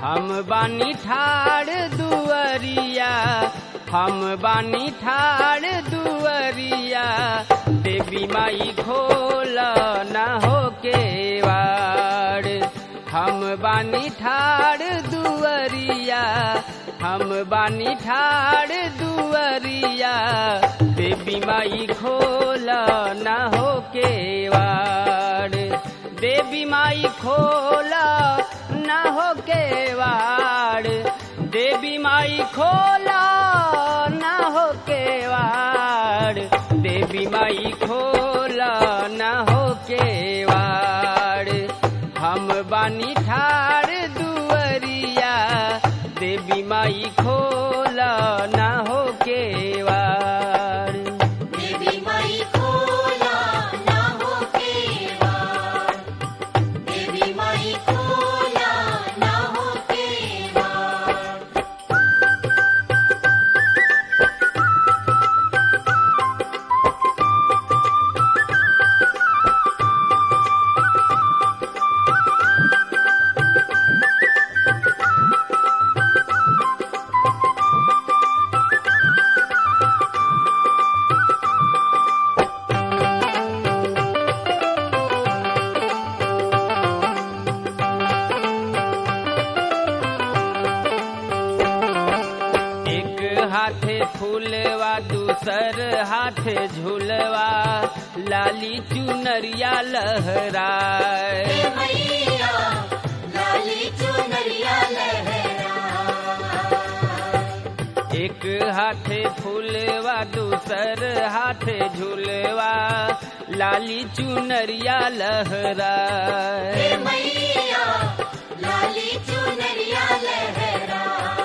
हम बानी ठाड़ दुअरिया हम बानी ठाड़ दुअरिया देवी माई खोल न हो के वाड़ हम बानी ठाड़ दुअरिया हम बानी ठाड़ दुअरिया देवी माई खोल न हो के वाड़ देवी माई खोल न हो के वाड़ देवी माई खोल न हो के वाड़ देवी माई खोल न हो के वाड़ हम बानी ठाड़ दुअरिया देवी माई खोल न हो के वाड़ देवी माई खोला ना हो केवाड़ देवी माई खोला ना हो केवाड़ एक हाथे फूलवा दूसर हाथे झूलवा लाली चुनरिया लहराए हे मैया लाली चुनरिया लहरा एक हाथे फूलवा दूसर हाथे झूलवा लाली चुनरिया लहराए हे मैया लाली चुनरिया लहरा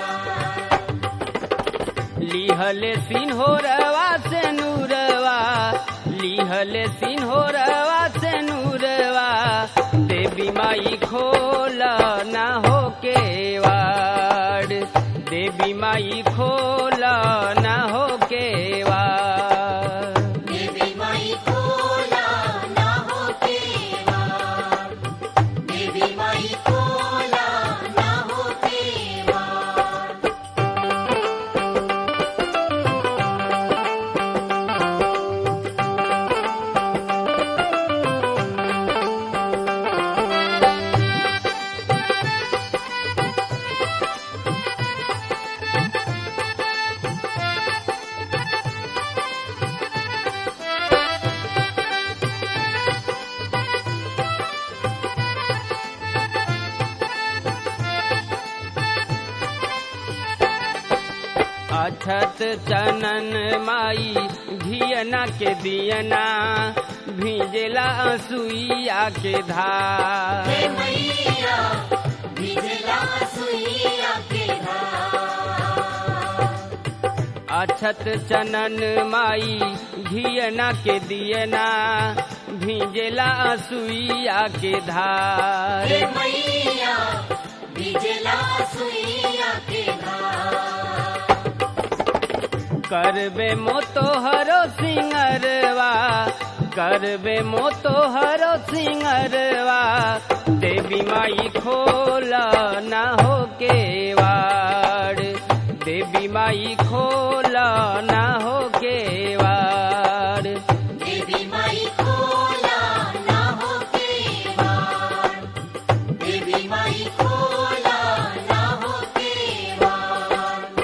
लिहले सिन्होरवा से नूरवा लिहले सिन्होरवा से नूरवा देवी माई खोल न हो के वाड़ देवी माई खोल न हो के वाड़ देवी माई खोला ना हो केवाड़ देवी माई खोला ना हो केवाड़ अछत चनन माई धियना के दियना भीजला सुइया के धार हे मैया भिजला सुइया के धार अछत चनन माई घियना के दियना भीजला सुइया के धार हे मैया भिजला सुइया के धार करबे मोतोहरो सिंगरवा करबे मोतोहरो सिंगरवा देवी माई खोल न हो के वाड़ देवी माई खोल न हो के वाड़ देवी माई खोला ना हो केवाड़ देवी माई खोला ना हो केवाड़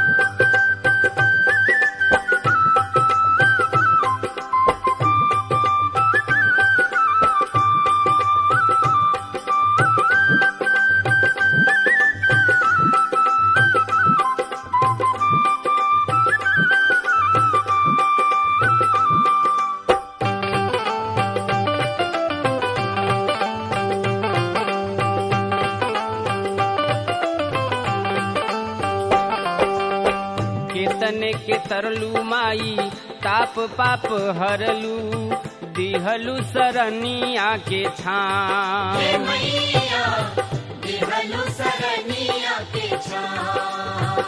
केतने के तरलू माई ताप पाप हरलू दिहलू सरनिया के हे छाम मैया दिहलु सरनिया के छाम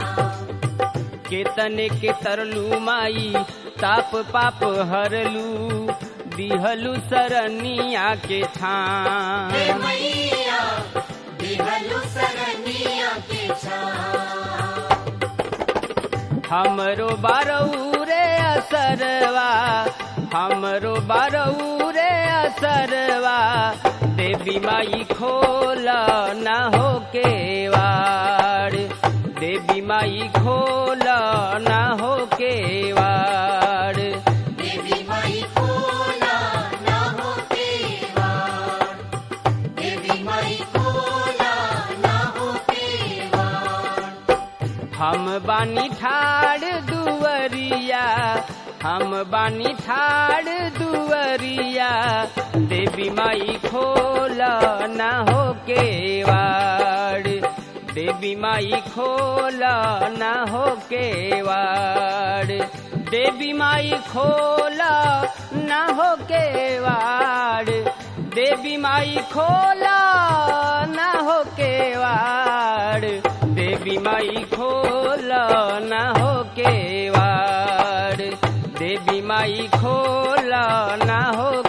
केतने के तरलू माई ताप पाप हरलू दिहलू सरनिया के हे छाम मैया दिहलु सरनिया हमरो बारऊ रे असरवा हमरो बारऊ रे असरवा देवी माई खोल न हो केवाड़ देवी माई खोल न हो केवाड़ देवी माई खोला ना हो केवाड़ देवी माई खोला ना हो केवाड़ हम बानी ठाड़ दुवरिया हम बानी ठाड़ दुवरिया देवी माई खोल न हो केवाड़ देवी माई खोल न हो केवाड़ देवी माई खोल न हो केवाड़ देवी माई खोल न हो केवाड़ देवी माई खोल न हो केवाड़ देवी माई खोल न हो